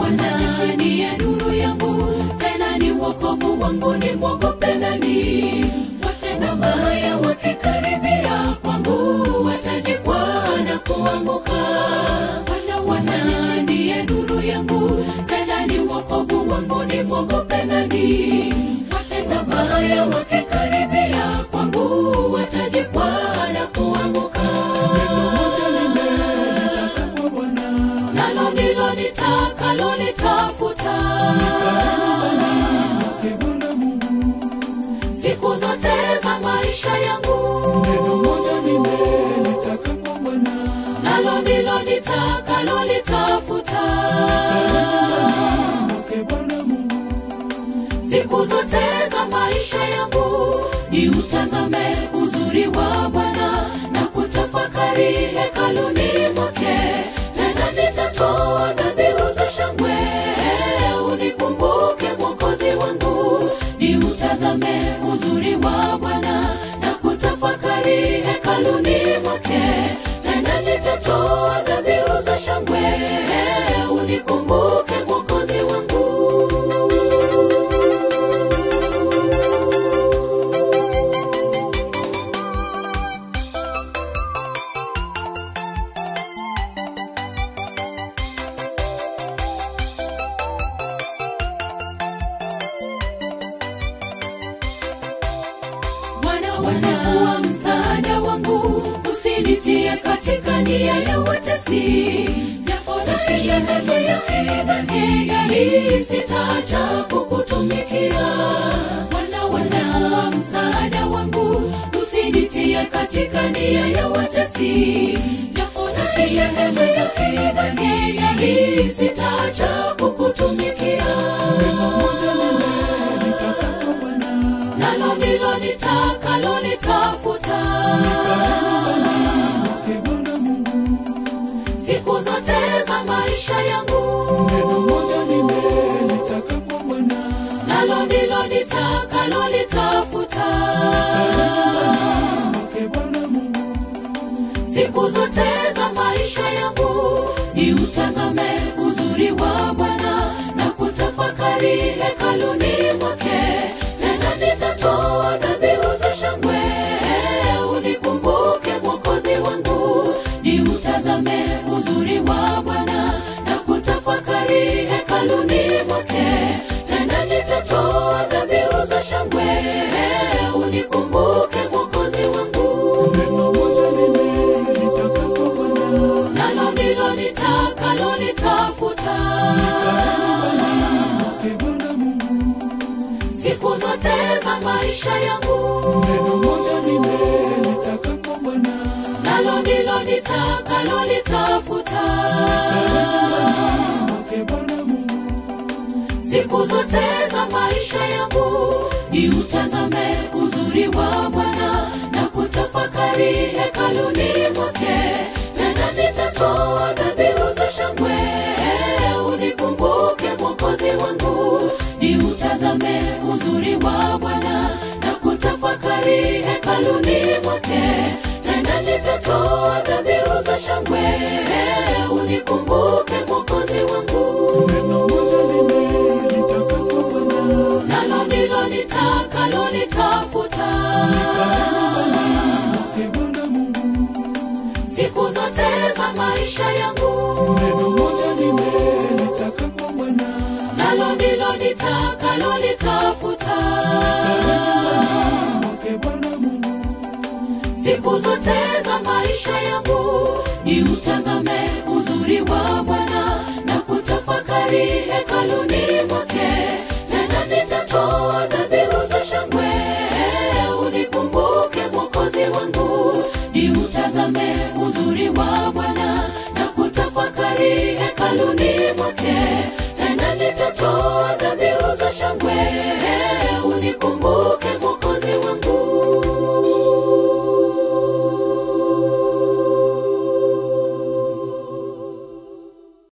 Bwana ndiye nuru yangu, tena ni wokovu wangu, ni mwogope nani? Watenda mabaya wakikaribia kwangu, watajikwaa na kuanguka. Bwana ndiye nuru yangu, tena ni wokovu wangu, ni mwogope nani? Watenda mabaya wakikaribia kwangu, watajikwaa na kuanguka. Nalo ndilo nitakalo litafuta siku zote za maisha yangu, nalo ndilo nitakalo litafuta siku zote za maisha yangu, ni utazame uzuri wa Bwana na kutafakari hekaluni mwake. Tena nitatoa dhabihu za shangwe, unikumbuke Mwokozi wangu, ni utazame uzuri wa Bwana na kutafakari hekaluni mwake. Tena nitatoa dhabihu za shangwe, unikumbuke Mwokozi wangu. Bwana wanakuwa msaada wangu, usinitie katika nia ya watesi. Japo natisha ndoto ya kidhani, sitaacha kukutumikia. Bwana wanakuwa msaada wangu, usinitie katika nia ya watesi. Japo natisha ndoto ya kidhani, sitaacha kukutumikia nalo ndilo nitakalo litafuta siku zote za maisha yangu, nalo ndilo nitakalo litafuta siku zote za maisha yangu, ni utazame uzuri wa Bwana na kutafakari hekaluni mwake. Tena nitatoa dhabihu za shangwe, unikumbuke Mwokozi wangu, ni utazame uzuri wa Bwana na kutafakari hekaluni mwake. Tena nitatoa dhabihu za shangwe, unikumbuke Mwokozi wangu nalo ndilo nitakalo litafuta siku zote za maisha yangu, nalo ndilo nitakalo litafuta siku zote za maisha yangu, ni utazame uzuri wa Bwana na kutafakari hekaluni mwake. Tena nitatoa dhabihu za shangwe, unikumbuke Mwokozi wangu, ni utazame uzuri wa Bwana na kutafakari hekaluni mwake. Tena nitatoa dhabihu za shangwe, unikumbuke Mwokozi wangu nalo ndilo nitakalo litafuta siku zote za maisha yangu, nalo ndilo nitakalo litafuta siku zote za maisha yangu, ni utazame uzuri wa Bwana na kutafakari hekaluni mwake. Tena nitatoa dhabihu za shangwe, unikumbuke Mwokozi wangu, ni utazame uzuri wa Bwana na kutafakari hekaluni